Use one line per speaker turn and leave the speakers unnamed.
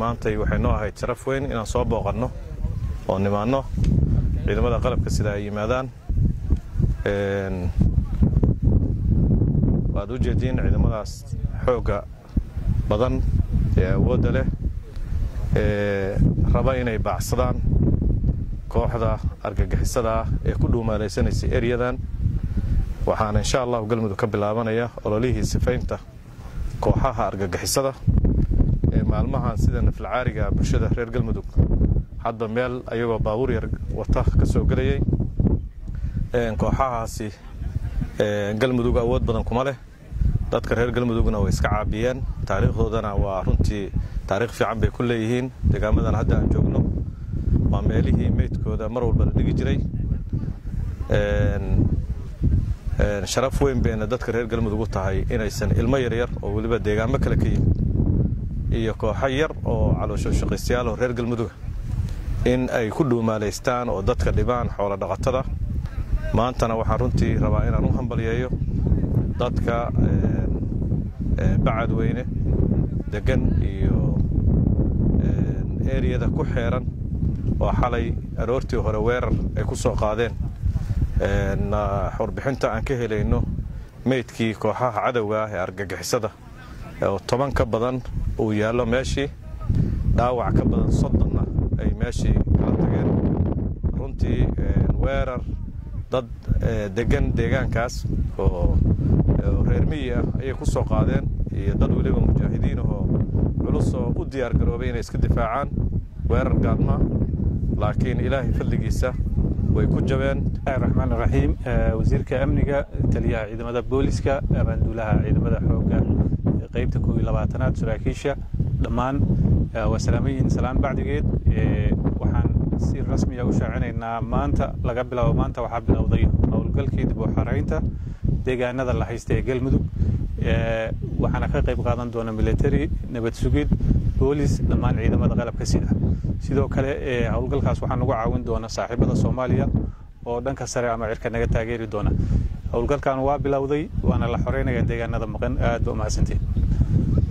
maantay waxay noo ahayd sharaf weyn inaan soo booqanno oo nimaanno ciidamada qalabka sida ay yimaadaan waad u jeediin ciidamadaas xoogga badan ee awoodda leh ee raba inay baacsadaan kooxda argagixisada ah ee ku dhuumaalaysanaysa eryadan waxaana insha allahu galmudug ka bilaabanaya ololihii sifaynta kooxaha argagixisada ee maalmahan sida nafalcaariga bulshada reer galmudug hadba meel ayagoo baabuur yar wata ka soo gelayay kooxahaasi galmudug awood badan kuma leh dadka reer galmudugna way iska caabiyeen taariikhdoodana waa runtii taariikh fiican bay ku leeyihiin deegaamadan hadda aan joogno waa meelihii meydkooda mar walba la dhigi jiray sharaf weyn bayna dadka reer galmudug u tahay inaysan ilmo yaryar oo weliba deegaamo kale ka yimid iyo kooxo yar oo caloosho shaqaystayaal oo reer galmuduga in ay ku dhuumaalaystaan oo dadka dhibaan xoolo dhaqatada maantana waxaan runtii rabaa inaan u hambalyeeyo dadka bacad weyne degan iyo eriyada ku xeeran oo xalay aroortii hore weerar ay ku soo qaadeen warbixinta aan ka helayno meydkii kooxaha cadowga ah ee argagixisada oo toban ka badan uu yaallo meeshii dhaawac ka badan soddonna ay meeshii kala tageen runtii weerar dad degan deegaankaas oo reer miyi ah ayay ku soo qaadeen iyo dad weliba mujaahidiin ahoo culus oo u diyaar garoobay inay iska difaacaan weerar gaadma laakiin ilaahay fadligiisa way ku jabeen
raxmaan raxiim wasiirka amniga taliyaha ciidamada booliska abaanduulaha ciidamada xoogga qaybta koob iyo labaatanaad saraakiisha dhammaan waa salaamayiin salaan bacdigeed waxaan si rasmiya u shaacinaynaa maanta laga bilaabo maanta waxaa bilowday howlgalkii dib u xaraynta deegaanada la haysta ee galmudug waxaana ka qayb qaadan doona military nabad sugid boolis dhammaan ciidamada qalabka sida sidoo kale howlgalkaas waxaa nagu caawin doona saaxiibada soomaaliya oo dhanka sare ama cirka naga taageeri doona howlgalkan waa bilowday waana la xoreynaya deegaanada maqan aad ba umahadsantiin